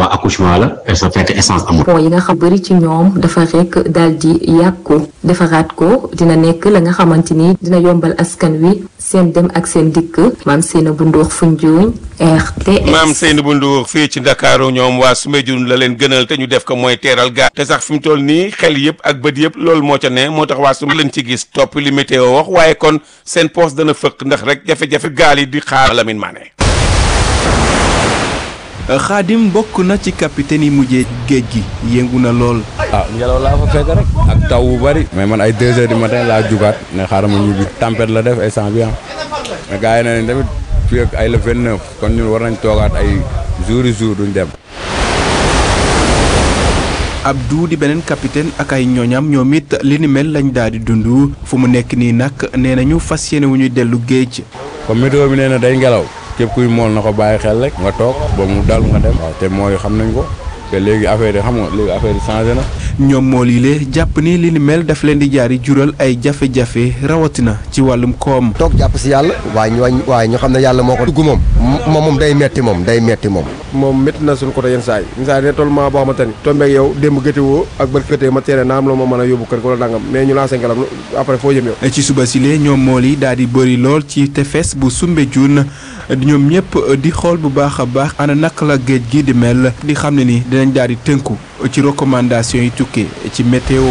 fois accouchement la et ça fekk essence amul. pont yi nga xam bëri ci ñoom dafa rek daal di yàqu defaraat ko dina nekk la nga xamante ni dina yombal askan wi seen dem ak seen dikk maam Seyna bu Ndour Foundiougne RTS. maam Seynabou Ndour fii ci Ndakaaru ñoom waa Soumbédioune la leen gënal te ñu def ko mooy teeral gaal te sax fi mu toll nii xel yëpp ak bët yëpp loolu moo ca ne moo tax waa Soumbédioune leen ci gis topp li météo wax waaye kon seen poste dana fëkk ndax rek jafe-jafe gaal yi di xaar Lamine Mané. xaadim bokk na ci capitaine yi mujjee géej gi yëngu na lool. ah ngelaw laa fa fekk rek ak taw bu bari mais man ay deux heures du matin laa jugaat ne xaaral ma ñibbi tempête la def instant bi ah mais gars yi ne nañ tamit fii ak ay le vingt neuf kon ñun war nañ toogaat ay jour i jour duñ dem. Abdou di beneen capitaine ak ay ñooñam ñoom it li ni mel lañ daal di dund fu mu nekk nii nag nee nañu fas yéene wu ñuy dellu géej. comme météo bi nee na day ngelaw képp kuy mool na ko bàyyi xel rek nga toog ba mu dal nga dem waaw te mooy xam nañ ko te léegi affaire yi xam nga léegi affaire yi changé na. ñoom moo lii lee jàpp ni li ni mel daf leen di jaari jural ay jafe-jafe rawatina ci wàllum koom. toog jàpp si yàlla waaye ñu wañ waaye ñu xam ne yàlla moo ko dugg moom moom moom day metti moom day metti moom moom métti na suñu côté yenn saa yi yenn saa yi ne tollument boo xamante ni tombeeg yow démb gëti woo ak bët këtee ma teere naa am loo ma mën a yóbbu kër ko la dangam mais ñu lancé ngalam après foo jëm yow ci suba si lee ñoom mool yi daal di bëri lool ci tefes bu Soumbédioune ñoom ñëpp di xool bu baax a baax ana naka la géej gi di mel di xam ne ni dinañ daal di tënku ci recommandation yi tukkee ci météo.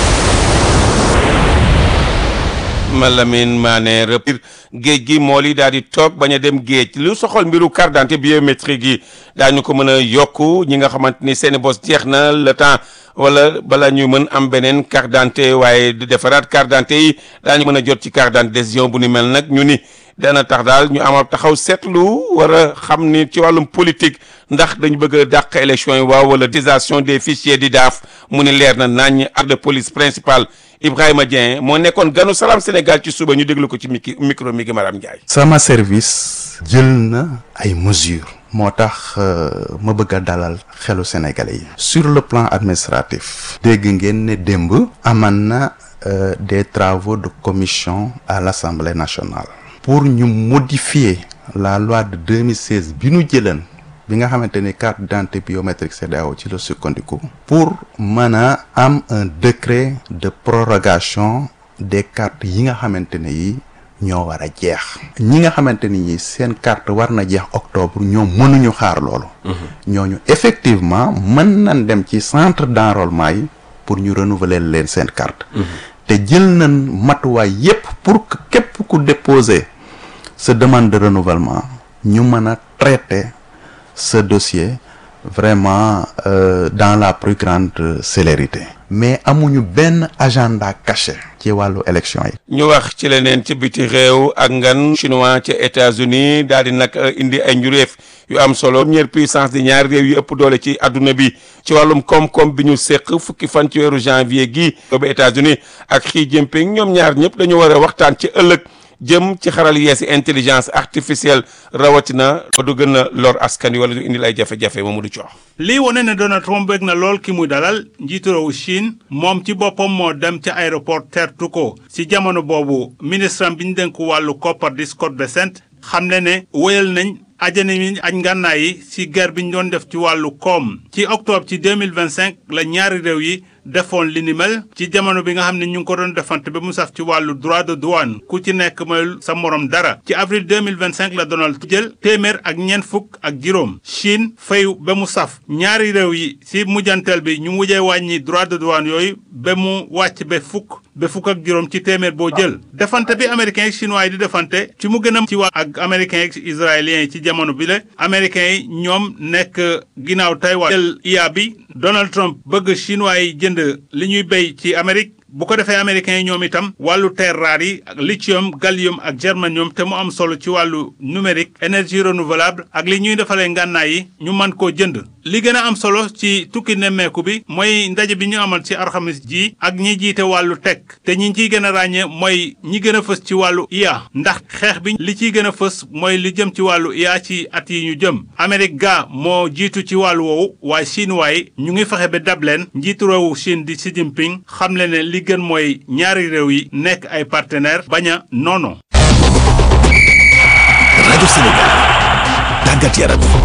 Malamine Mané repir géej gi mool yi daal di toog bañ a dem géej lu soxal mbiru carte d'identité biométrique yi daañu ko mën a yokku ñi nga xamante ni seen bos jeex na le temps wala bala ñu mën am beneen carte d'identité waaye di defaraat carte d'identité yi daañu mën a jot ci carte d'identité décision bu ni mel nag ñu ni dana tax daal ñu amal taxaw seetlu war a xam ni ci wàllum politique ndax dañu bëgg a dàq élection yi waaw wala utilisation des fichiers di daaf mu ni leer na nañ ak de police principal Ibrahima Dieng moo nekkoon ganu Salam Sénégal ci suba ñu déglu ko ci micro micro mi gi Maram Ndiaye. sama service jël na ay mesures moo tax ma bëgg a dalal xelu sénégalais yi sur le plan administratif dégg ngeen ne démb aman na des travaux de commission à l'Assemblée nationale pour ñu modifier la loi de 2016 bi ñu jëlan bi nga xamante ni carte d'identité biométrique CEDEAO ci la sukkandiku pour mën a am un décret de prorogation des cartes yi nga xamante ne yi ñoo war a jeex ñi nga xamante ni ñi seen carte war na jeex octobre ñoom mënuñu xaar loolu ñooñu effectivement mën nañ dem ci centre d'enrôlement yi pour ñu renouveler leen seen carte te jël nañ matuwaay yépp pour que képp ku déposer sa demande de renouvellement ñu mën a traiter ce dossier vraiment euh, dans la plus grande célérité mais amuñu benn agenda caché ci wàllu élection yi ñu wax ci leneen ci biti réew ak ngan chinois ca États-Unis daal di nag indi ay njuréef yu am solo première puissance di ñaari réew yu ëpp doole ci adduna bi ci wàllum koom-koom bi ñu séq fukki fan ci weeru janvier gi ba États-Unis ak Xi Jinping ñoom ñaar ñëpp dañu war a waxtaan ci ëllëg jëm ci xaral yeesi intelligence artificielle rawatina ba du gën a lor askan wi wala du indil ay jafe-jafe moomu du coox. lii wane ne Donald Trump bëgg na lool ki muy dalal njiitu réewu Chine moom ci boppam moo dem ca aéroport tertu ko ci jamono boobu ministre am bi ñu dénk wàllu koppar di Scott Bessent xam ne ne wéyal nañ ajana mi aj ngànnaay yi ci guerre bi ñu doon def ci wàllu koom ci octobre ci 2025 la ñaari réew yi defoon li ni mel ci jamono bi nga xam ne ñu ngi ko doon defante ba mu saf ci wàllu droit de douane ku ci nekk mooy sa morom dara ci avril 2025 la Donald jël téeméer ak ñeent fukk ak juróom Chine fayu ba mu saf ñaari réew yi ci mujjanteel bi ñu mujjee wàññi droit de douane yooyu ba mu wàcc ba fukk ba fukk ak juróom ci téeméer boo jël defante bi américains yi chinois yi di defante ci mu gën a ci waa ak américains yi israéliens yi ci jamono bi la américains yi ñoom nekk ginnaaw Taïwan jël IA bi Donald Trump bëgg chinois yi jënd li ñuy béy ci Amérique bu ko defee américains yi ñoom itam wàllu terres rares yi ak lithium gallium ak germanium te mu am solo ci wàllu numérique énergie renouvelable ak li ñuy defalee ngànnaay yi ñu mën koo jënd li gën a am solo ci tukki nemmeeku bi mooy ndaje bi ñu amal ci alxamis ji ak ñi jiite wàllu tech te ñi ciy gën a ràññee mooy ñi gën a fës ci wàllu IA ndax xeex bi li ciy gën a fës mooy li jëm ci wàllu IA ci at yi ñu jëm Amérique ga moo jiitu ci wàllu woowu waaye chinois yi ñu ngi fexe ba dab leen njiitu réewu Chine di Xi Jinping xam le ne li gën mooy ñaari réew yi nekk ay partenaires bañ a noono rajo Sénégal tàggat yaram